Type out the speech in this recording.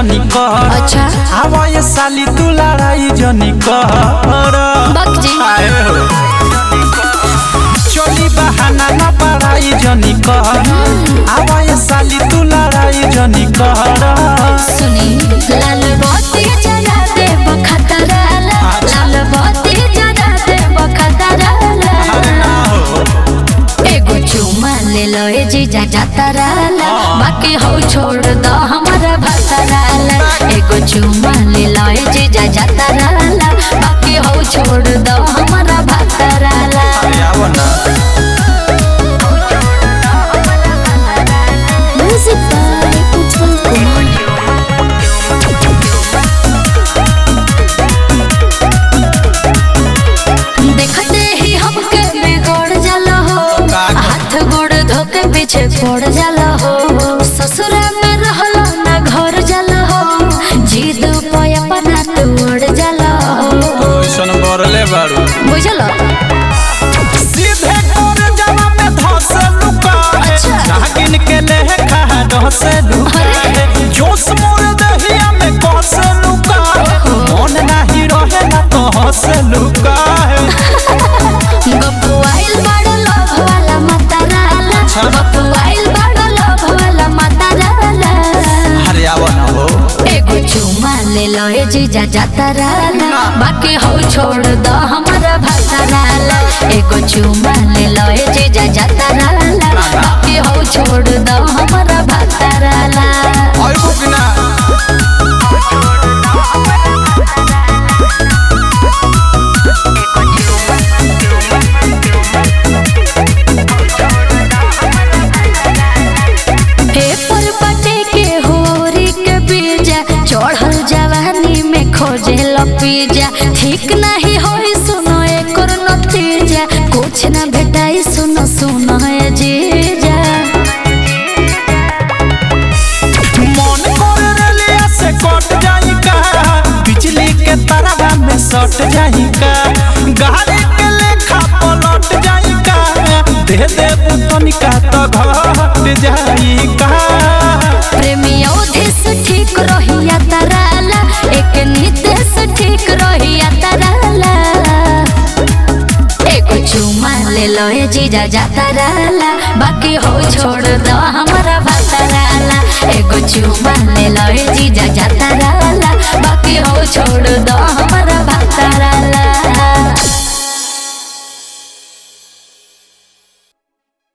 जनी कर अच्छा आवा ये साली तू लड़ाई जनी कर बक जी आए हो चोली बहाना न पड़ाई जनी कर आवा ये साली तू लड़ाई जनी कर सुनी लाल बत्ती जला दे बखतरा लाल बत्ती जला दे बखतरा अरे ना हो एगो चुमा ले लो ए जीजा जातरा बाकी हो छोड़ दो हमारा भतरा एगो चुमा ले लो ए जीजा जातरा बाकी हो छोड़ दो हमारा भतरा अरे आवो ना म्यूजिक बाय उत्पल कुमार देखते ही हमके बिगड़ जाला हो का? हाथ गोड़ धोके पीछे पड़ जाला हो ससुरा में रहलो ना घर जाला हो जिद पे अपना तोड़ जाला हो ओइसन बरले बारू बुझलो सीधे कर जवा में धस लुका है अच्छा। नागिन के लेह खा धस लुका है जोश मोर दहिया में कस लुका है मन नाही रहे ना तो हंस लुका है गप्पू आइल बड़ो लोभ वाला मतराला अच्छा। गप्पू आइल बड़ो लोभ वाला मतराला अरे आवो ना हो एगो चुमा ले लो ए जीजा जातराला बाकी हो छोड़ दो हमारा भतराला एगो चुमा ले लो ए जीजा जातराला बाकी हो छोड़ दो हमारा भतराला और बुकना पेपर पटे के होरी के बीजा चढ़ल जवानी में खोजे लपीजा ठीक नहीं होई सुनो एकर नतीजा कुछ ना भेटाई सुनो सुनो ए जीजा मन कर रेलिया से कट जाई का बिजली के तरह में सट जाई का गाड़ी के लेखा पलट जाई का दे दे तनिका तो घट जाई का प्रेमी अवधेश ठीक रहिया तराला एक नितेश ठीक रहिया तराला एगो चुमा ले लो ए जीजा जातराला बाकी हो छोड़ दो हमारा भतराला एगो चुमा